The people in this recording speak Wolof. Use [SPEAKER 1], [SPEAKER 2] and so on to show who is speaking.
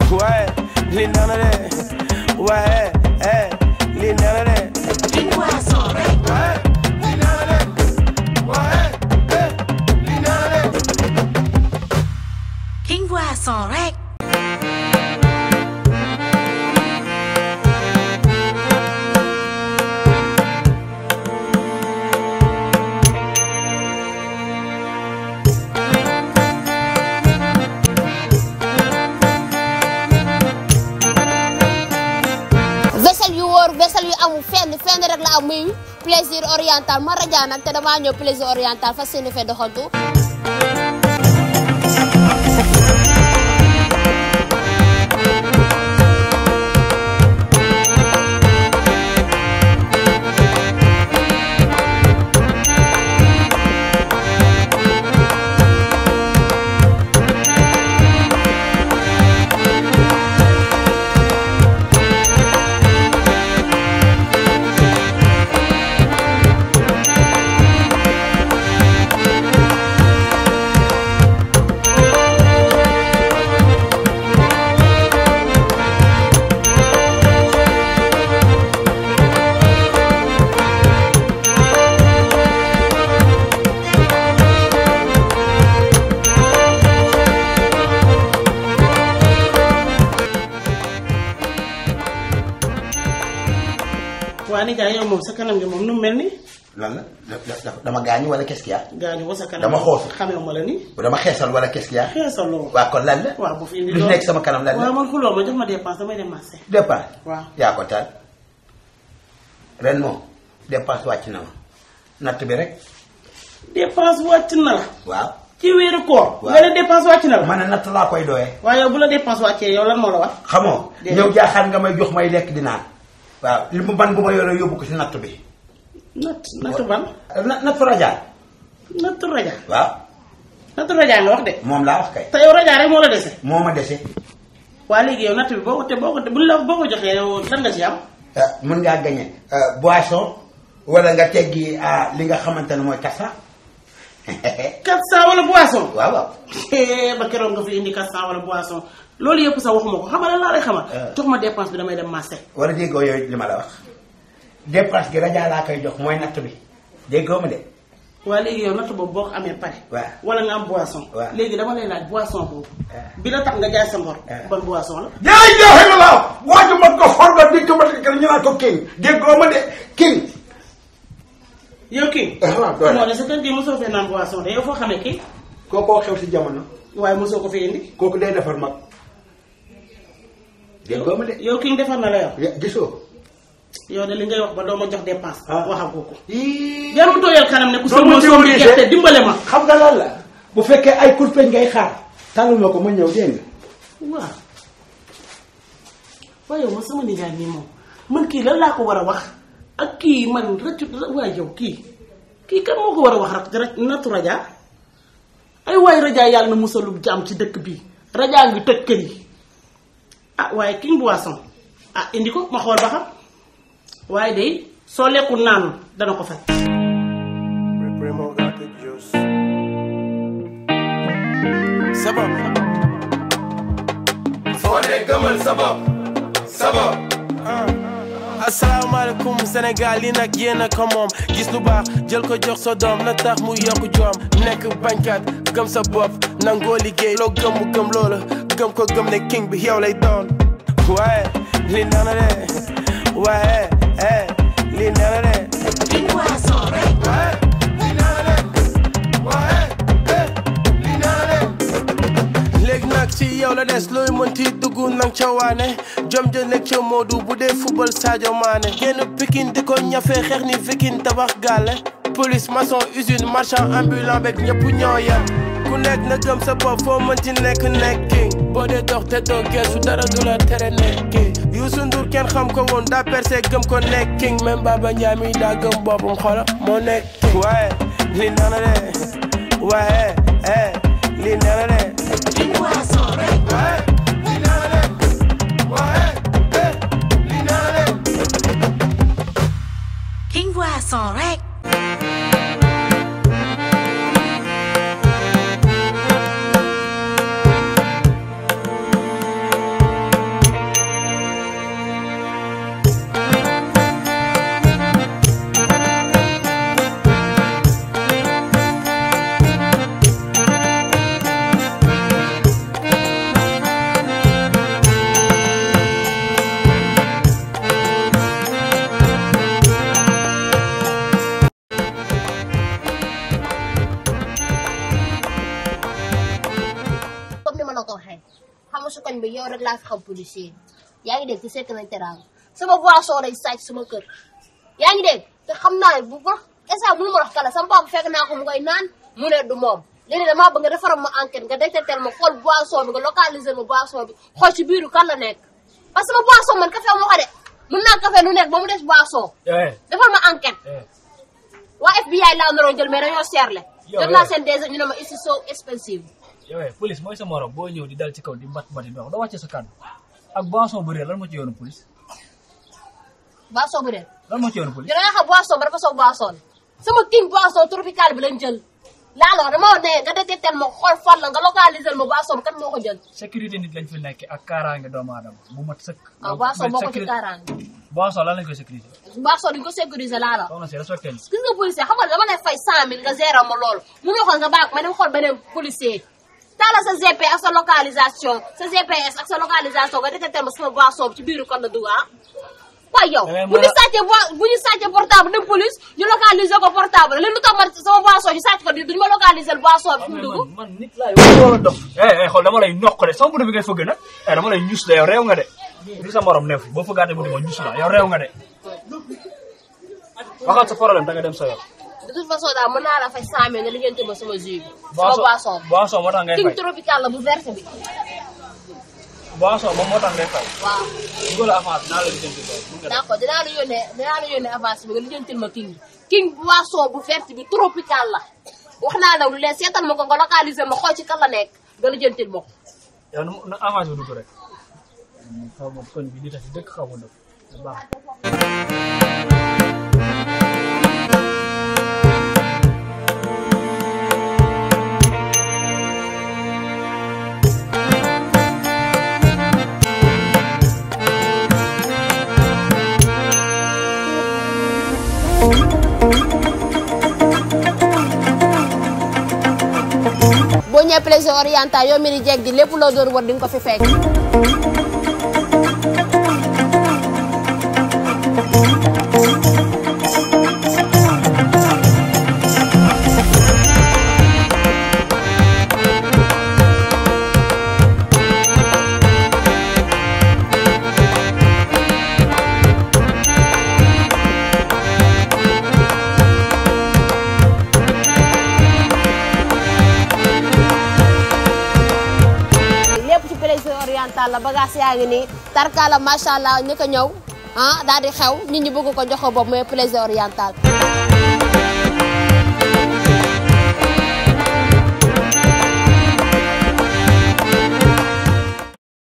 [SPEAKER 1] waaye li nana de waaye eh li nana de
[SPEAKER 2] King Boisson rek.
[SPEAKER 1] waaye li nana de waaye eh li nana de
[SPEAKER 2] King Boisson rek.
[SPEAKER 3] vaisselle yu wóor vaisselle yu amul fenn fenn rek la am muy plaisir oriental ma raja nag te damaa ñëw plaisir oriental fas yéene fee doxantu.
[SPEAKER 4] waa ni jaay yow moom sa kanam gi moom nu mu mel ni
[SPEAKER 5] lan la da- da- dama gaañu wala qu'est-ce qu'il y a
[SPEAKER 4] gaañu ba sa kanam
[SPEAKER 5] Dama xoosu.
[SPEAKER 4] xamee ma la ni
[SPEAKER 5] dama xeesal wala qu'est-ce qu'il y a
[SPEAKER 4] xeesaloo
[SPEAKER 5] waa kon lan la
[SPEAKER 4] waaw bu fi indi
[SPEAKER 5] lu nekk sama kanam lan
[SPEAKER 4] waaw
[SPEAKER 5] la
[SPEAKER 4] man xuloo ma jox ma dépense damay dem marché
[SPEAKER 5] dépense
[SPEAKER 4] waaw
[SPEAKER 5] yaa ko taal ren moom dépense wàcc na ma natt bi rek
[SPEAKER 4] dépense wàcc na la
[SPEAKER 5] waaw
[SPEAKER 4] ci weeru koor
[SPEAKER 5] Waaw.
[SPEAKER 4] nga ne dépense wàcc na la
[SPEAKER 5] man a natt laa koy doyee
[SPEAKER 4] waaye yow bu la dépense wàccee yow lan moo la wax
[SPEAKER 5] xamoo
[SPEAKER 4] Déedéet.
[SPEAKER 5] ñëw jaaxaan nga may jox may lekk di naan waaw li mu ban bu ma yore yóbbu ko si natt bi
[SPEAKER 4] natt natt ban
[SPEAKER 5] na natt rajaal
[SPEAKER 4] natt raja
[SPEAKER 5] waaw
[SPEAKER 4] natt raja nga wax de
[SPEAKER 5] moom laa wax kay
[SPEAKER 4] te yow raja rek moo la dese
[SPEAKER 5] moo ma dese
[SPEAKER 4] waa léegi yow natt bi boo ko te boo ko te buñ la boo ko joxee yow lan nga ci am
[SPEAKER 5] ah, mën ngaa gañe boisson wala nga teggi ah, li nga xamante ne mooy kasa
[SPEAKER 4] 400 wala boisson
[SPEAKER 5] waaw waaw
[SPEAKER 4] ba keroog nga fi indi 400 wala boisson loolu yëpp sax waxuma ko xamal la laa lay xamal
[SPEAKER 5] Ah.
[SPEAKER 4] jox ma dépense bi damay dem marché
[SPEAKER 5] wala déggoo yooyu li ma la wax dépense gi rajaa laa koy jox mooy natt bi déggoo ma de
[SPEAKER 4] waa léegi yow natt boobu boo ko amee pare
[SPEAKER 5] waaw.
[SPEAKER 4] wala nga am boisson
[SPEAKER 5] waaw.
[SPEAKER 4] léegi dama lay laaj boisson boobu
[SPEAKER 5] Ah.
[SPEAKER 4] bi la tax nga jaay sa ngor
[SPEAKER 5] Ah.
[SPEAKER 4] ban boisson la
[SPEAKER 5] yaa ilaha illallah waaju ma ko xor nga dégg ma kër ñu naan ko king déggoo ma de king
[SPEAKER 4] yow kii
[SPEAKER 5] Ah, waaw, doole.
[SPEAKER 4] moo de sa kër gi mosoo fee naan boisson de yow foo xamee kii
[SPEAKER 5] kookoo xew si jamono
[SPEAKER 4] waaye mosoo ko fi indi
[SPEAKER 5] kooku day defar mag déggoo ma de
[SPEAKER 4] yow kii defar na la yow
[SPEAKER 5] Ya- gisoo
[SPEAKER 4] yow de li ngay wax ba doo ma jox dépense
[SPEAKER 5] Ah.
[SPEAKER 4] waxagoo ko
[SPEAKER 5] Ii.
[SPEAKER 4] jarul tooyal kanam ne ku
[SPEAKER 5] Doo
[SPEAKER 4] sama
[SPEAKER 5] ma
[SPEAKER 4] soom
[SPEAKER 5] dimbali
[SPEAKER 4] gerte
[SPEAKER 5] de.
[SPEAKER 4] dimbale ma
[SPEAKER 5] xam nga lan la bu fekkee ay kurpeñ ngay xaar tànnal ma ko ma ñëw dégg nga
[SPEAKER 4] waaw waaye yow ma sama nijaay nii moom man kii lan laa ko war a wax ak kii man rëccu waaye yow kii kii kan moo ko war a wax rek rek nattu rajaa ay waay rajaa yàlla na musalu jaam ci dëkk bi rajaa ngi tëj kër yi ah waaye king boisson ah indi ko ma xool ba xam waaye day soo lekkul naanul dana ko faj
[SPEAKER 1] Primo got the juice. Sabab. foo dee gëmal sabab. sabab. asalaamaaleykum Sénégal yi nag yéen a ko moom gis lu baax jël ko jox sa doom na tax mu yokk joom nekk bañkat gëm sa bopp nangoo liggéey loo gëm mu gëm loola gëm ko gëm ne king bi yow lay doon. waaye li nana de waaye eh li nana de.
[SPEAKER 2] King Boisson rek.
[SPEAKER 1] waaye li nana de waaye eh li nana de. léegi nag ci yow la des looy mënti dugg nang ca waane jom ja nekk ca Modou bu dee football Sadio Mané génn Pikine di ko ñafe xeex ni Viking tabax gàlle police maçon usine marchand ambulant beeg ñëpp ñoo yem ku nekk na gëm sa bopp foo mënti nekk nekki boo dee dox te doo geesu dara du la tere nekki Youssou Ndour kenn xam ko woon daa percé gëm ko nekk king même Baba Ndiaye mi daa gëm boppam xola moo nekk king waaye li nana de waaye eh li nana de
[SPEAKER 2] King Boisson rek.
[SPEAKER 1] waaye li nana de waaye eh li nana de
[SPEAKER 2] King Boisson rek.
[SPEAKER 3] yow rek laa fi xam policier yaa ngi dégg te sekk nañ teraanga sama boisson lañ sàcc sama kër yaa ngi dégg te xam naa bu baax instant mënu ma wax kala sama papa fekk naa ko mu koy naan mu ne du moom léegi damaa bëgg nga defaral ma enquête nga détecter ma xool boisson bi nga localiser ma boisson bi xool ci biiru kan la nekk parce que sama boisson man café moo ko de mën naa café lu nekk ba mu des boisson
[SPEAKER 6] eh
[SPEAKER 3] defal ma enquête
[SPEAKER 6] eh
[SPEAKER 3] waa FBI laa naroon jël mais dañoo seerle
[SPEAKER 6] Yow,
[SPEAKER 3] jot naa
[SPEAKER 6] yow.
[SPEAKER 3] seen déjà ñu ne ma it's so expensive
[SPEAKER 6] yow eh police mooy sa morom boo ñëw di dal ci kaw di mbat mbati dox doo wàcce sa kàddu ak boisson bu réer lan moo ci yoonu police
[SPEAKER 3] boisson bu dee
[SPEAKER 6] lan moo ci yoonu police
[SPEAKER 3] yow da nga xam boisson ba dafa soog boisson sama king boisson tropical bi lañ jël laaloo dama ne nga détecter ma xool fan la nga localiser ma boisson bi kan moo ko jël
[SPEAKER 6] sécurité nit lañ fi nekk ak kaaraange doomu aadama bu mat sëkk
[SPEAKER 3] ah boisson moo ko ci
[SPEAKER 6] sécurité-
[SPEAKER 3] kaaraange
[SPEAKER 6] boisson lan lañ koy sécurité
[SPEAKER 3] boisson duñ ko sécuriser laaloo
[SPEAKER 6] soxna si respecté ni
[SPEAKER 3] gis nga policier xam nga dama lay fay cent mille nga gérer ma loolu mu ne xool nga baax ma dem xool beneen policier taala sa GP ak sa localisation sa GPS ak sa localisation nga détecter ma sama boisson bi ci biiru kon la dugg ah waaye yow
[SPEAKER 6] Da ngay
[SPEAKER 3] bu ñu
[SPEAKER 6] mën a-
[SPEAKER 3] sàccee boi- bu ñu sàccee portable dem police ñu localiser ko portable léegi lu tax man sama boisson ñu sàcc ko di duñu ma localiser boisson bi fu mu dugg
[SPEAKER 6] man man nit laay wax wala dof eh eh xool dama lay noq de sama buntu bi ngay fëgg nag eh dama lay ñus de yow réew nga de li sa morom neef boo fëggaatee buntu ma ñus la yow réew nga de waxal sa problème da nga dem sa yoon
[SPEAKER 3] de toute façon daal mën naa la fay cent mille nga lijjanti ma sama jus bi sama boisson bi
[SPEAKER 6] boisson moo tax ngay
[SPEAKER 3] king
[SPEAKER 6] fay
[SPEAKER 3] tropical la bu verte bi
[SPEAKER 6] boisson moom moo tax ngay fay
[SPEAKER 3] waaw
[SPEAKER 6] dugal avance naa la lijjanti loolu mun nga def.
[SPEAKER 3] d'accord dinaa la yónnee dinaa la yónnee avance bi nga lijjantil ma king bi king boisson bu verte bi tropical la wax naa la lu leen seetal ma ko nga localiser ma xool ci kan la nekk nga lijjantil ma ko
[SPEAKER 6] yow na na avance bi dugg rek xaw ma koñ bi di tax dëkk xaw ma dëkk baax
[SPEAKER 3] boo ñëwee plaisir oriental yow mi di jeeg di lépp loo doon war di nga ko fi fekk lépp ci plaisir oriental la bagage yaa ngi nii tarkala macha allah ñu ko ñëw ah daal di xew nit ñi bëgg ko jox ko bopp mooy plaisir oriental